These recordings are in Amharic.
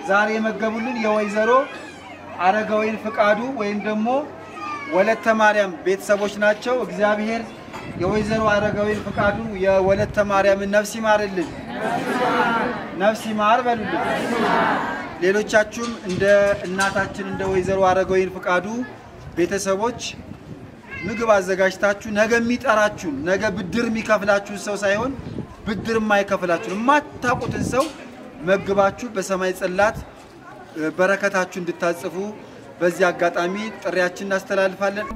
ዛሬ የመገቡልን የወይዘሮ አረጋዊን ፍቃዱ ወይም ደግሞ ወለተ ማርያም ቤተሰቦች ናቸው። እግዚአብሔር የወይዘሮ አረጋዊን ፍቃዱ የወለተ ማርያምን ነፍስ ይማርልን፣ ነፍስ ይማር በሉልን። ሌሎቻችሁም እንደ እናታችን እንደ ወይዘሮ አረጋዊን ፍቃዱ ቤተሰቦች ምግብ አዘጋጅታችሁ ነገ የሚጠራችሁን ነገ ብድር የሚከፍላችሁን ሰው ሳይሆን ብድር የማይከፍላችሁን የማታውቁትን ሰው መግባችሁ በሰማይ ጽላት እ፣ በረከታችሁ እንድታጽፉ በዚህ አጋጣሚ ጥሪያችን እናስተላልፋለን።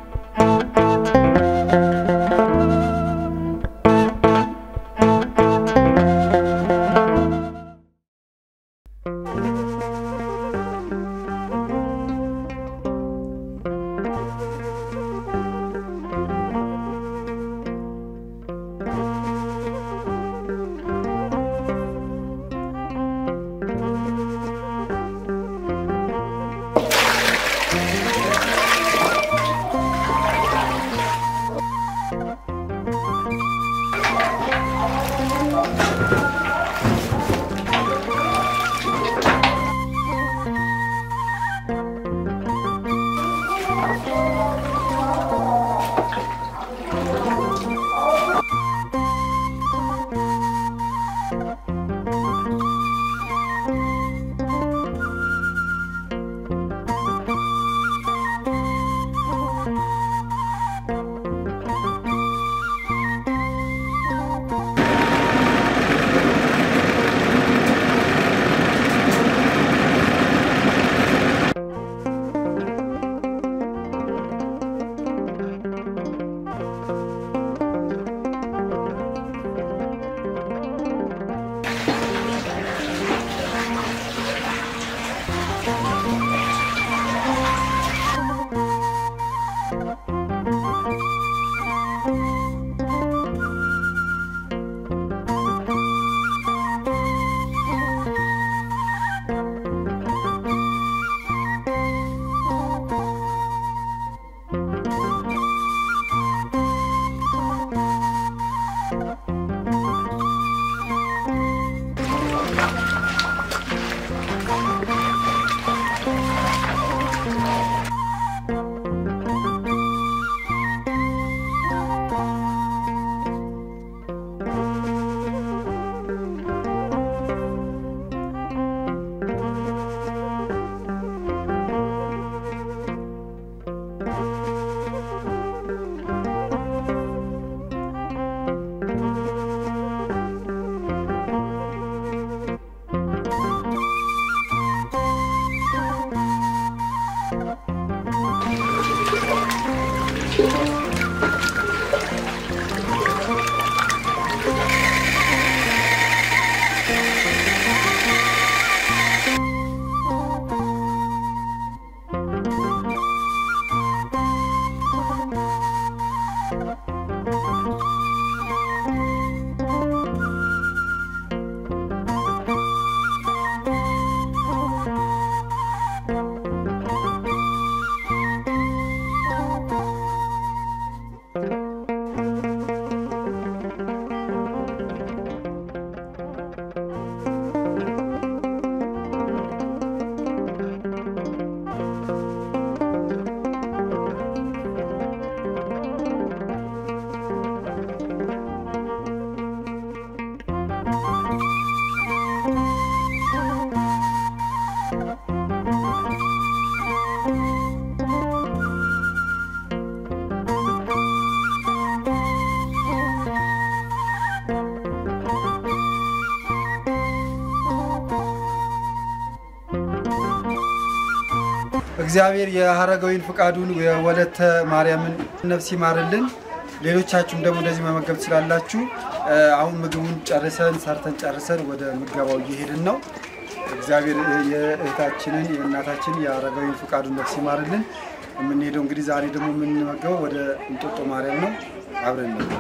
እግዚአብሔር የሀረጋዊን ፍቃዱን የወለተ ማርያምን ነፍስ ይማርልን። ሌሎቻችሁም ደግሞ እንደዚህ መመገብ ትችላላችሁ። እ፣ አሁን ምግቡን ጨርሰን ሰርተን ጨርሰን ወደ ምገባው እየሄድን ነው። እግዚአብሔር የእህታችንን የእናታችን የሀረጋዊን ፍቃዱን ነፍስ ይማርልን። የምንሄደው እንግዲህ ዛሬ ደግሞ የምንመገበው ወደ እንጦጦ ማርያም ነው። አብረን ነው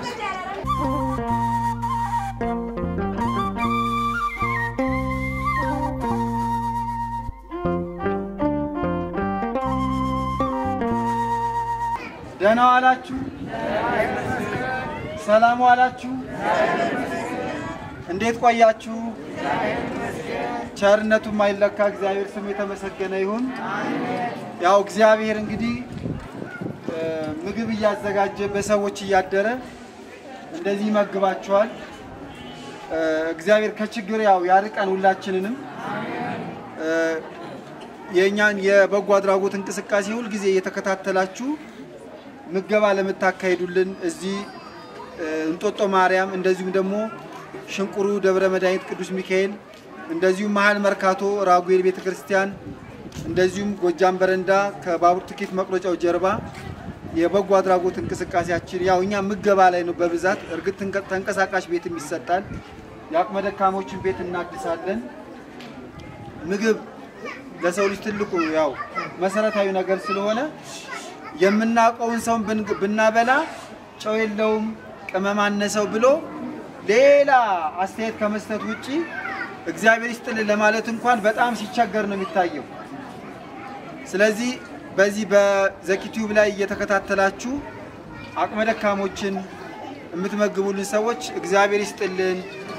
ደህና ዋላችሁ? ሰላም ዋላችሁ? እንዴት ቆያችሁ? ቸርነቱ ማይለካ እግዚአብሔር ስሙ የተመሰገነ ይሁን። ያው እግዚአብሔር እንግዲህ እ፣ ምግብ እያዘጋጀ በሰዎች እያደረ እንደዚህ ይመግባቸዋል። እ፣ እግዚአብሔር ከችግር ያው ያርቀን ሁላችንንም። እ፣ የእኛን የበጎ አድራጎት እንቅስቃሴ ሁልጊዜ እየተከታተላችሁ ምገባ ለምታካሂዱልን እዚህ እ፣ እንጦጦ ማርያም እንደዚሁም ደግሞ ሽንቁሩ ደብረ መድኃኒት ቅዱስ ሚካኤል እንደዚሁም መሀል መርካቶ ራጉኤል ቤተ ክርስቲያን እንደዚሁም ጎጃም በረንዳ ከባቡር ትኬት መቁረጫው ጀርባ የበጎ አድራጎት እንቅስቃሴያችን ያው እኛ ምገባ ላይ ነው በብዛት። እርግጥ ተንቀ- ተንቀሳቃሽ ቤትም ይሰጣል። የአቅመ ደካሞችን ቤት እናድሳለን። ምግብ ለሰው ልጅ ትልቁ ያው መሰረታዊ ነገር ስለሆነ የምናውቀውን ሰውን ብን- ብናበላ ጨው የለውም ቅመም አነሰው ብሎ ሌላ አስተያየት ከመስጠት ውጪ እግዚአብሔር ይስጥልን ለማለት እንኳን በጣም ሲቸገር ነው የሚታየው። ስለዚህ በዚህ በዘኪቲዩብ ላይ እየተከታተላችሁ አቅመ ደካሞችን የምትመግቡልን ሰዎች እግዚአብሔር ይስጥልን።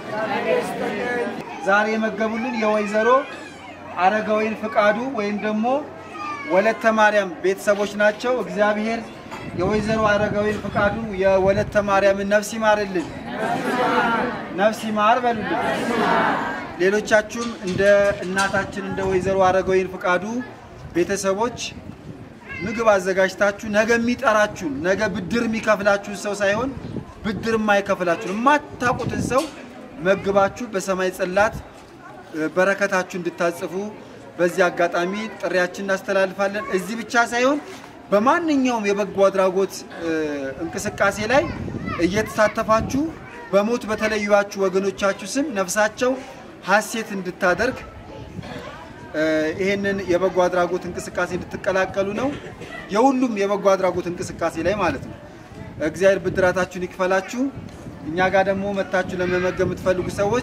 ዛሬ የመገቡልን የወይዘሮ አረጋዊን ፍቃዱ ወይም ደግሞ ወለተ ማርያም ቤተሰቦች ናቸው። እግዚአብሔር የወይዘሮ አረጋዊን ፍቃዱ የወለተ ማርያምን ነፍስ ይማርልን፣ ነፍስ ይማር በሉልን። ሌሎቻችሁም እንደ እናታችን እንደ ወይዘሮ አረጋዊን ፍቃዱ ቤተሰቦች ምግብ አዘጋጅታችሁ ነገ የሚጠራችሁን ነገ ብድር የሚከፍላችሁን ሰው ሳይሆን ብድር የማይከፍላችሁን የማታውቁትን ሰው መግባችሁ በሰማይ ጽላት እ፣ በረከታችሁ እንድታጽፉ በዚህ አጋጣሚ ጥሪያችን እናስተላልፋለን። እዚህ ብቻ ሳይሆን በማንኛውም የበጎ አድራጎት እ፣ እንቅስቃሴ ላይ እየተሳተፋችሁ በሞት በተለዩዋችሁ ወገኖቻችሁ ስም ነፍሳቸው ሀሴት እንድታደርግ እ፣ ይሄንን የበጎ አድራጎት እንቅስቃሴ እንድትቀላቀሉ ነው። የሁሉም የበጎ አድራጎት እንቅስቃሴ ላይ ማለት ነው። እግዚአብሔር ብድራታችሁን ይክፈላችሁ። እኛ ጋር ደግሞ መታችሁ ለመመገብ የምትፈልጉ ሰዎች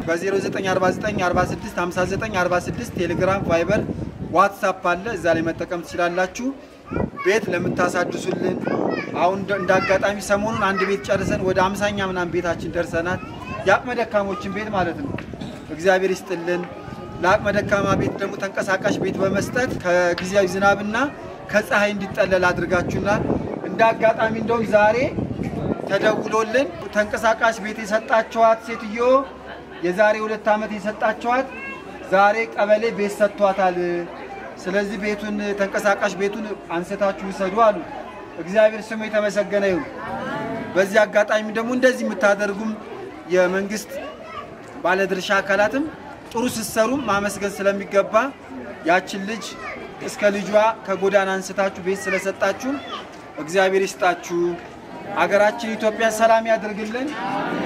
በ0949465946 ቴሌግራም፣ ቫይበር፣ ዋትሳፕ አለ። እዛ ላይ መጠቀም ትችላላችሁ። ቤት ለምታሳድሱልን አሁን እንደ- እንደ አጋጣሚ ሰሞኑን አንድ ቤት ጨርሰን ወደ አምሳኛ ምናምን ቤታችን ደርሰናል። የአቅመ ደካሞችን ቤት ማለት ነው። እግዚአብሔር ይስጥልን። ለአቅመ ደካማ ቤት ደግሞ ተንቀሳቃሽ ቤት በመስጠት ከጊዜያዊ ዝናብና ከፀሐይ እንዲጠለል አድርጋችሁናል። እንደ አጋጣሚ እንደውም ዛሬ ተደውሎልን ተንቀሳቃሽ ቤት የሰጣችኋት ሴትዮ የዛሬ ሁለት ዓመት የሰጣችኋት ዛሬ ቀበሌ ቤት ሰጥቷታል። ስለዚህ ቤቱን ተንቀሳቃሽ ቤቱን አንስታችሁ ውሰዱ አሉ። እግዚአብሔር ስሙ የተመሰገነ ይሁን። በዚህ አጋጣሚ ደግሞ እንደዚህ የምታደርጉም የመንግስት ባለድርሻ አካላትም ጥሩ ስትሰሩም ማመስገን ስለሚገባ ያችን ልጅ እስከ ልጇ ከጎዳና አንስታችሁ ቤት ስለሰጣችሁ እግዚአብሔር ይስጣችሁ። አገራችን ኢትዮጵያ ሰላም ያድርግልን።